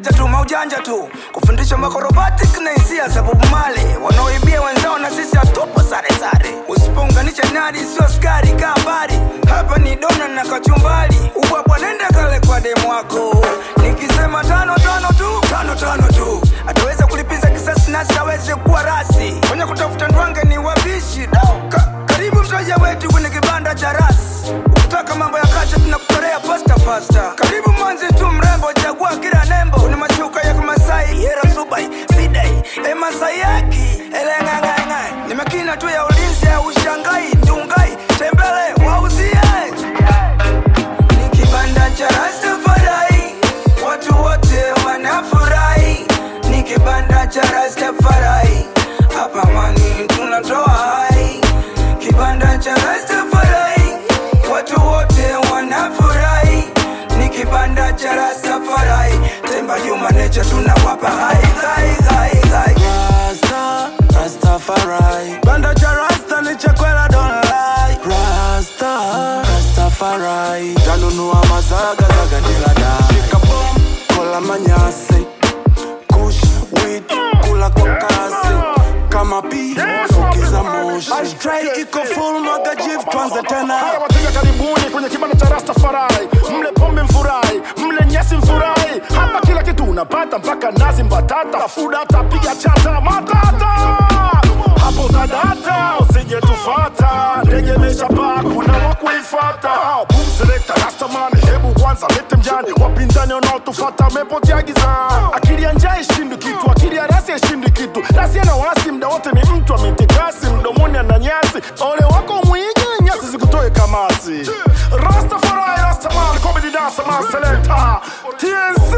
maujanja tu maujanja tu kufundisha makorobatic na hisia za Bob Marley wanaoibia wenzao na sisi hatupo sare sare usipounganisha nadi sio skari kaa mbali hapa ni dona na kachumbali ubwabwa nenda kale kwa demu wako nikisema tano tano tu tano tano tu ataweza kulipiza kisasi nasi aweze kuwa rasi kwenye kutafuta ndwange ni wabishi Dau, ka, karibu mteja wetu kwenye kibanda cha rasi ukitaka mambo ya kacha tunakutorea pasta pasta karibu mwanzi tu mrembo chagua kila nembo ni mashuka ya kimasai hera subai sidai emasai yaki eleng'ang'ang'ai ni makina tu ya ulinzi ya ushangai ndungai tembele wauzie ni kibanda cha Rastafari, watu wote wanafurahi. Ni kibanda cha Rastafari, hapa mani tunatoa hai. Kibanda cha Rastafari, watu wote wanafurahi. Ni kibanda cha Rastafari, Temba Juma Nature tunawapa hai hai hai hai. Rasta, Rastafari. Banda cha Rasta ni chakwela don't lie. Rasta, Rastafari. Tanunua mazaga zaga dila da. Shika bom, kola manyasi. Kush, weed, kula kwa kasi. Kama pi, fukiza moshi. Ashtray iko full magajiv tuanze tena. Haya wateja karibuni kwenye kibanda cha Rastafari, mle pombe mfurahi, mle nyasi mfurahi. Hapa kila kitu unapata mpaka nazi mbatata, fuda tapiga chata matata. Hapo utadata, usije tufata, ndege imeshapaa, kuna wa kuifata. Boom selector, Rastaman, hebu kwanza lete mjani, wapinzani wanaotufata wamepotea gizani. Akili ya njaa ishindi kitu, akili ya rasi ishindi kitu. Rasi ana wasi, mda wote ni mtu ametikasi, mdomoni ana nyasi. Ole wako mwingi, nyasi zikutoe kamasi. Rastafari, Rastaman, comedy dancer, man selector, TNC.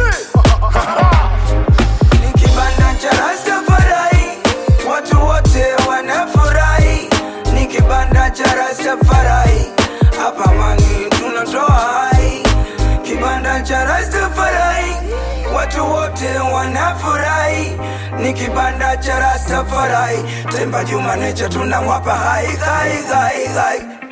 ni kibanda cha Rastafari, watu wote wanafurahi. Ni kibanda cha Rastafari, hapa mani tunatoa hai. Kibanda cha Rastafari, watu wote wanafurahi. Ni kibanda cha Rastafari, Temba Juma Nature tunawapa hai hai hai hai.